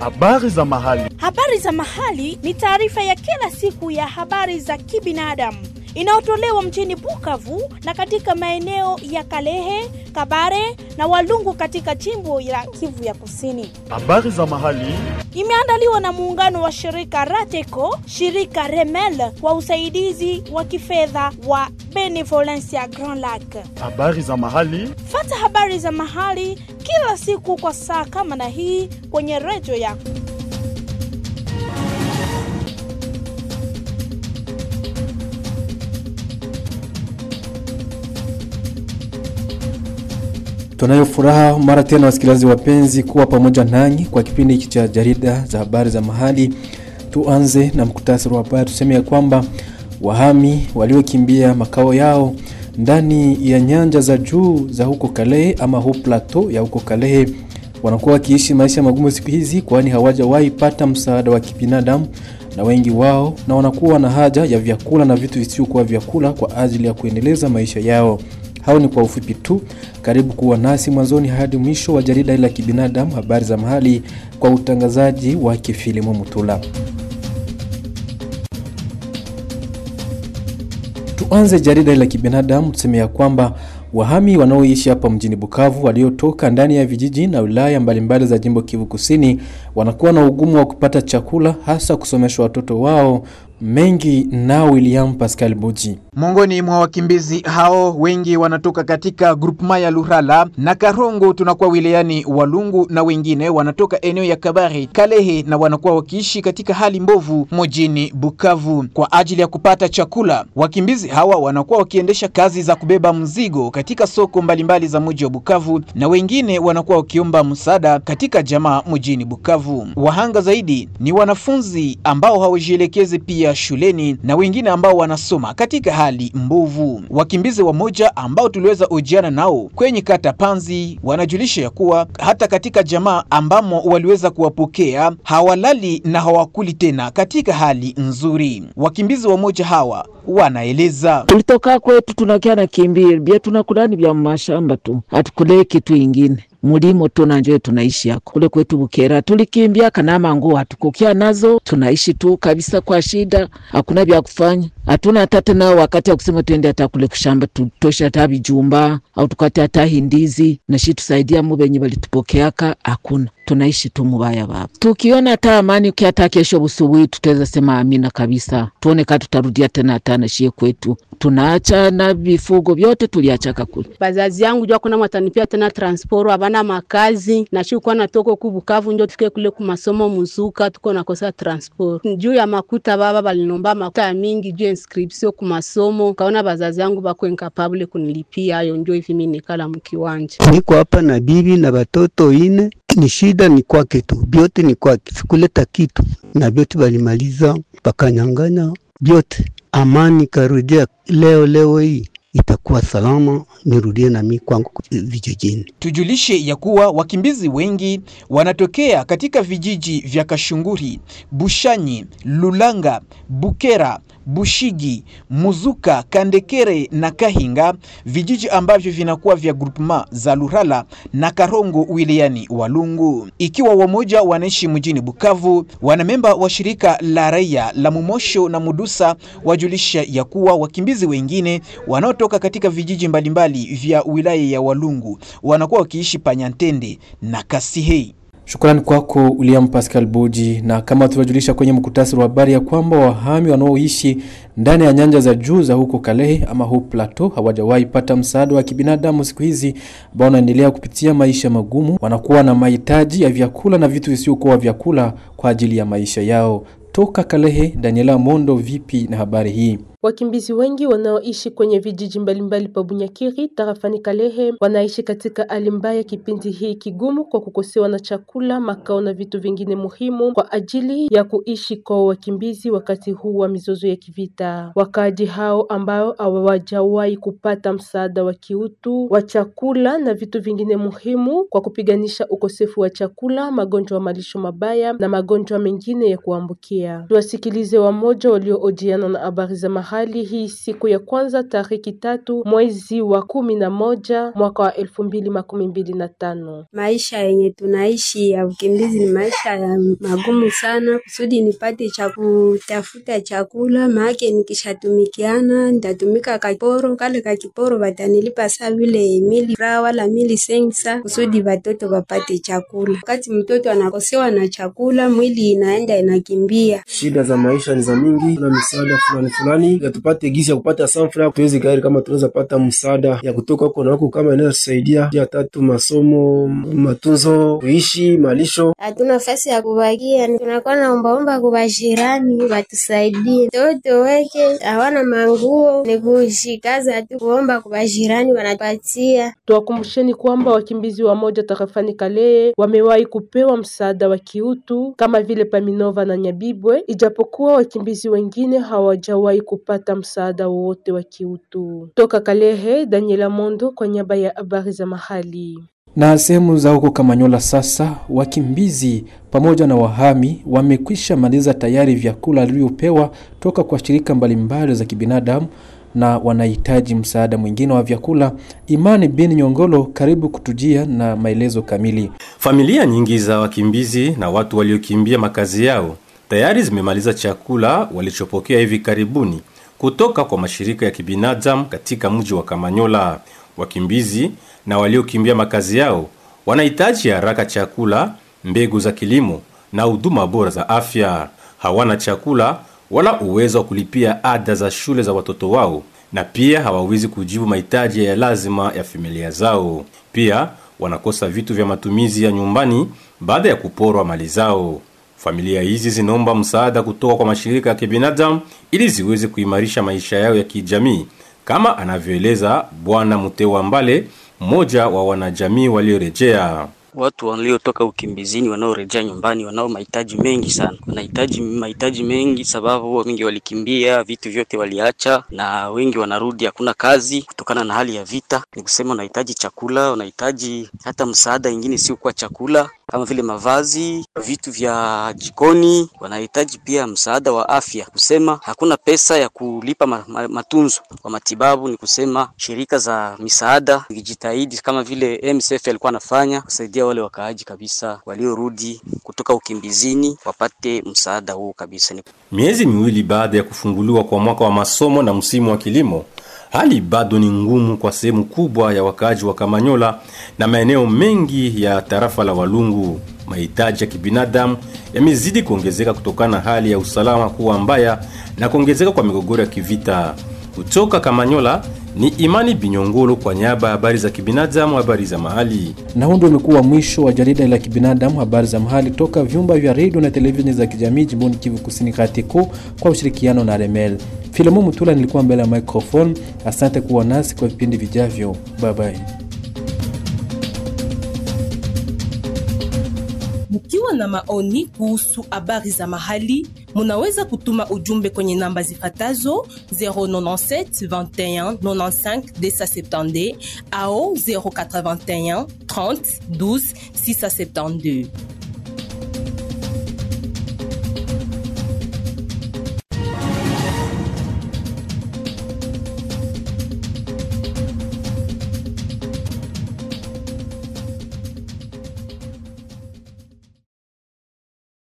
Habari za mahali. Habari za mahali ni taarifa ya kila siku ya habari za kibinadamu inayotolewa mjini Bukavu na katika maeneo ya Kalehe, Kabare na Walungu katika jimbo la Kivu ya Kusini. Habari za mahali. Imeandaliwa na muungano wa shirika Rateco, shirika Remel kwa usaidizi wa kifedha wa Benevolencia Grand Lac. Habari za mahali. Fata habari za mahali kila siku kwa saa kama na hii kwenye redio yako. Tunayo furaha mara tena wasikilizaji wapenzi kuwa pamoja nanyi kwa kipindi hiki cha jarida za habari za mahali. Tuanze na mkutasari wa habari. Tuseme ya kwamba wahami waliokimbia makao yao ndani ya nyanja za juu za huko Kalehe ama hu plateau ya huko Kalehe wanakuwa wakiishi maisha magumu siku hizi, kwani hawajawahi pata msaada wa kibinadamu na wengi wao na wanakuwa na haja ya vyakula na vitu visivyokuwa vyakula kwa ajili ya kuendeleza maisha yao. Hao ni kwa ufupi tu. Karibu kuwa nasi mwanzoni hadi mwisho wa jarida hili la kibinadamu, habari za mahali, kwa utangazaji wa Kifilimu Mutula. Tuanze jarida hili la kibinadamu, tuseme ya kwamba wahami wanaoishi hapa mjini Bukavu waliotoka ndani ya vijiji na wilaya mbalimbali za jimbo Kivu Kusini wanakuwa na ugumu wa kupata chakula, hasa kusomesha watoto wao mengi na William Pascal Buji. Miongoni mwa wakimbizi hao wengi wanatoka katika grupema ya Lurala na Karongo, tunakuwa wilayani Walungu, na wengine wanatoka eneo ya Kabare, Kalehe, na wanakuwa wakiishi katika hali mbovu mjini Bukavu. Kwa ajili ya kupata chakula, wakimbizi hawa wanakuwa wakiendesha kazi za kubeba mzigo katika soko mbalimbali za mji wa Bukavu, na wengine wanakuwa wakiomba msaada katika jamaa mjini Bukavu. Wahanga zaidi ni wanafunzi ambao hawajielekezi pia shuleni na wengine ambao wanasoma katika hali mbovu. Wakimbizi wamoja ambao tuliweza ujiana nao kwenye kata Panzi wanajulisha ya kuwa hata katika jamaa ambamo waliweza kuwapokea hawalali na hawakuli tena katika hali nzuri. Wakimbizi wamoja hawa wanaeleza, tulitoka kwetu tunakia na kimbia bia tunakulani vya mashamba tu, hatukulee kitu ingine mulimo tu nanjo tunaishi yako kule kwetu Bukera, tulikimbia kanama nguo hatukukia nazo, tunaishi tu kabisa kwa shida, hakuna vya kufanya, hatuna hata tena wakati ya kusema tuende hata kule kushamba tutosha hata vijumba au tukate hata hindizi na shi tusaidia mu benye balitupokeaka, hakuna tunaishi tu mubaya baba. Tukiona hata amani hata kesho busubuhi tutaweza sema amina kabisa, tuone ka tutarudia tena hata nashie kwetu. Tunaacha na vifugo vyote tuliachaka kule. Bazazi yangu jua kuna mwatanipia tena transport abana makazi na shi kwa natoko ku Bukavu ndio tufike kule ku masomo muzuka tuko nakosa transport juu ya makuta. Baba balinomba makuta mingi juu inscription ku masomo, kaona bazazi yangu bako incapable kunilipia hayo, ndio hivi mimi nikala mkiwanja. Niko hapa na bibi na batoto ine ni shida ni kwake tu, vyote ni kwake, sikuleta kitu na vyote balimaliza bakanyanganya vyote. Amani karudia leo leo hii itakuwa salama, nirudie nami kwangu vijijini. Tujulishe ya kuwa wakimbizi wengi wanatokea katika vijiji vya Kashunguri, Bushanyi, Lulanga, Bukera, Bushigi, Muzuka, Kandekere na Kahinga, vijiji ambavyo vinakuwa vya groupement za Lurala na Karongo wilayani Walungu. Ikiwa wamoja wanaishi mjini Bukavu, wanamemba wa shirika la raia la Mumosho na Mudusa wajulisha ya kuwa wakimbizi wengine wanaotoka katika vijiji mbalimbali vya wilaya ya Walungu wanakuwa wakiishi Panyantende na Kasihei. Shukrani kwako William Pascal Boji. Na kama tulivyojulisha kwenye mkutasari wa habari ya kwamba wahami wanaoishi ndani ya nyanja za juu za huko Kalehe ama hu plateau hawajawahi pata msaada wa kibinadamu siku hizi, ambao wanaendelea kupitia maisha magumu, wanakuwa na mahitaji ya vyakula na vitu visivyokuwa vyakula kwa ajili ya maisha yao. Toka Kalehe, Daniela Mondo, vipi na habari hii? Wakimbizi wengi wanaoishi kwenye vijiji mbalimbali pa Bunyakiri tarafani Kalehe wanaishi katika hali mbaya kipindi hii kigumu kwa kukosewa na chakula, makao na vitu vingine muhimu kwa ajili ya kuishi kwa wakimbizi wakati huu wa mizozo ya kivita. Wakaaji hao ambao hawajawahi kupata msaada wa kiutu wa chakula na vitu vingine muhimu kwa kupiganisha ukosefu wa chakula, magonjwa ya malisho mabaya na magonjwa mengine ya kuambukia. Tuwasikilize wamoja walioojiana na habari za mahali hii siku ya kwanza tariki tatu mwezi wa kumi na moja mwaka wa elfu mbili makumi mbili na tano. Maisha yenye tunaishi ya ukimbizi ni maisha ya magumu sana, kusudi nipate cha kutafuta chakula, maake nikishatumikiana nitatumika kakiporo, kale kakiporo watanilipa saa vile mili fra wala mili sengsa, kusudi watoto wapate chakula. Wakati mtoto anakosewa na chakula, mwili inaenda inakimbia. Shida za maisha ni za mingi, kuna misaada fulani fulani ya tupate gisi ya kupata sanfra, tuwezi gari kama tunaweza pata msaada ya kutoka huko na huko, kama inaweza tusaidia. Ya tatu masomo, matunzo, kuishi, malisho. Hatuna nafasi ya kubakia, tunakuwa naombaomba kwa bashirani watusaidie. Toto weke hawana manguo, ni kushikaza tu kuomba kwa bashirani wanatupatia. Tuwakumbusheni kwamba wakimbizi wa moja tarafani Kalehe wamewahi kupewa msaada wa kiutu kama vile Paminova na Nyabibwe, ijapokuwa wakimbizi wengine hawajawahi kupata msaada wowote wa kiutu. Toka Kalehe, Daniela Mondo kwa niaba ya habari za mahali. Na sehemu za huko Kamanyola sasa, wakimbizi pamoja na wahami wamekwisha maliza tayari vyakula walivyopewa toka kwa shirika mbalimbali za kibinadamu na wanahitaji msaada mwingine wa vyakula. Imani bin Nyongolo, karibu kutujia na maelezo kamili. Familia nyingi za wakimbizi na watu waliokimbia makazi yao tayari zimemaliza chakula walichopokea hivi karibuni kutoka kwa mashirika ya kibinadamu katika mji wa Kamanyola. Wakimbizi na waliokimbia makazi yao wanahitaji haraka chakula, mbegu za kilimo na huduma bora za afya. Hawana chakula wala uwezo wa kulipia ada za shule za watoto wao, na pia hawawezi kujibu mahitaji ya lazima ya familia zao. Pia wanakosa vitu vya matumizi ya nyumbani baada ya kuporwa mali zao. Familia hizi zinaomba msaada kutoka kwa mashirika ya kibinadamu ili ziweze kuimarisha maisha yao ya kijamii, kama anavyoeleza Bwana Mutewa Mbale, mmoja wa wanajamii waliorejea. Watu waliotoka ukimbizini wanaorejea nyumbani wanao mahitaji mengi sana, wanahitaji mahitaji mengi sababu wengi walikimbia, vitu vyote waliacha, na wengi wanarudi, hakuna kazi kutokana na hali ya vita. Ni kusema wanahitaji chakula, wanahitaji hata msaada ingine siokuwa chakula kama vile mavazi, vitu vya jikoni. Wanahitaji pia msaada wa afya, kusema hakuna pesa ya kulipa ma, ma, matunzo kwa matibabu. Ni kusema shirika za misaada ikijitahidi kama vile MSF alikuwa anafanya kusaidia wale wakaaji kabisa waliorudi kutoka ukimbizini wapate msaada huu kabisa. Miezi miwili baada ya kufunguliwa kwa mwaka wa masomo na msimu wa kilimo, hali bado ni ngumu kwa sehemu kubwa ya wakaaji wa Kamanyola na maeneo mengi ya tarafa la Walungu. Mahitaji ya kibinadamu yamezidi kuongezeka kutokana na hali ya usalama kuwa mbaya na kuongezeka kwa migogoro ya kivita. Kutoka Kamanyola ni Imani Binyongolo kwa niaba ya habari za kibinadamu, habari za mahali. Na huu ndio umekuwa mwisho wa jarida la kibinadamu, habari za mahali toka vyumba vya redio na televisheni za kijamii jimboni Kivu Kusini Katiko kwa ushirikiano na Remel. Filamu Mutula nilikuwa mbele ya microphone. Asante kuwa nasi kwa vipindi vijavyo. Bye bye. Mkiwa na maoni kuhusu habari za mahali, munaweza kutuma ujumbe kwenye namba zifatazo 097 21 95 270 au 081 30 12 672.